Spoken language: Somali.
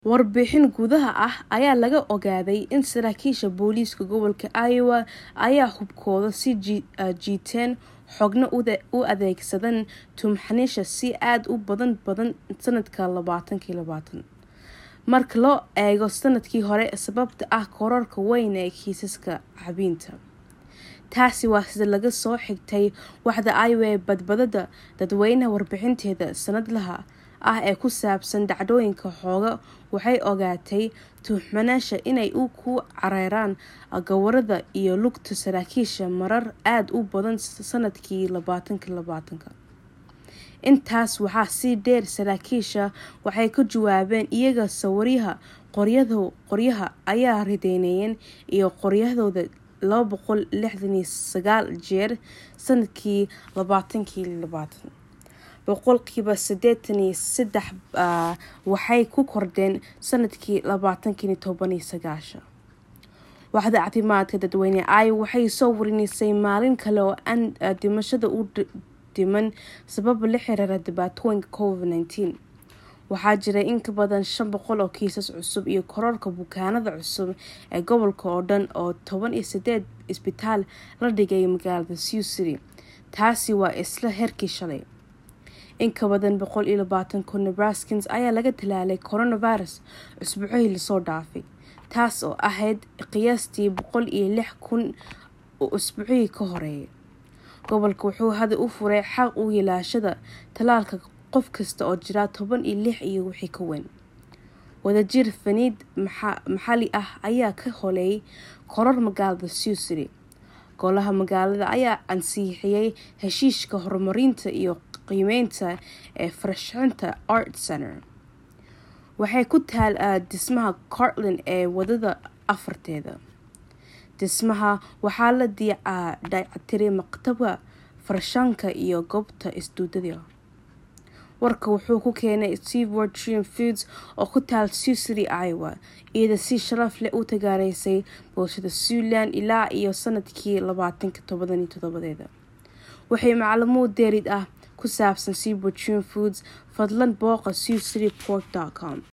Warbixin gudaha ah ayaa laga ogaaday in saraakiisha booliiska gobolka Iowa ay hubkooda sii jiiteen xoogna u adeegsadeen tuhmanayaasha si aad u badan sanadka labatanki labatan, marka loo eego sanadkii hore sababtoo ah kororka weyn ee kiisaska caabbinta. Taasi waa sida laga soo xigtay waaxda Iowa ee Badbaadada Dadweynaha warbixinteeda sanadlaha ah ee ku saabsan dhacdooyinka xoogga waxay ogaatay tuhmanayaasha inay ku carareen gawaarida iyo lugta saraakiisha marar aad u badan sanadkii labatanki labatanka. Intaas waxaa sii dheer, saraakiisha waxay ka jawaabeen iyaga sawiraya qoryaha ay ridnaayeen iyo qoryahooda laba boqol lixdan iyo sagaal jeer sanadkii labatanki labatan. Boqolkiiba sideetan iyo sedex waxay ku kordheen sanadkii labatanki toban iyo sagashan. Waaxda Caafimaadka Dadweynaha Iowa waxay soo warinaysay maalin kale oo aan dhimashada u dhiman sababo la xiriira dhibaatooyinka Covid-19. Waxaa jiray in ka badan shan boqol oo kiisas cusub iyo kororka bukaanada cusub ee gobolka oo dhan oo toban iyo sideed isbitaal la dhigay magaalada Sioux City. Taasi waa isla heerkii shalay. In ka badan boqol iyo labatan kun Nebraskans ayaa laga tallaalay coronavirus usbuucii lasoo dhaafay, taas oo ahayd qiyaastii boqol iyo lix kun usbuucii ka horreeyay. Gobolka wuxuu hadda u furay xaq u yeelashada tallaalka qof kasta oo jira toban iyo lix iyo wixii ka weyn. Wadajir faniid maxalli ah ayaa ka holeeyay koror magaalada Sioux City. Golaha magaalada ayaa ansixiyay heshiiska horumarinta iyo qiimeynta ee farshaxanka Art Center. Waxay ku taal dhismaha Cortland ee wadada afarteeda. Dhismaha waxaa la dayactiray maktabadda farshaxanka iyo goobta isduudyada. Warka wuxuu ku keenay Seaboard Triumph Foods oo ku taal Sioux City, Iowa, iyada si sharaf leh u taageeraysay bulshada Siouxland ilaa iyo sanadkii labatanki toban iyo todobadeeda. Waxay macluumaad dheeraad ah ku saabsan Seaboard Triumph Foods, fadlan booqo siouxcitypork.com.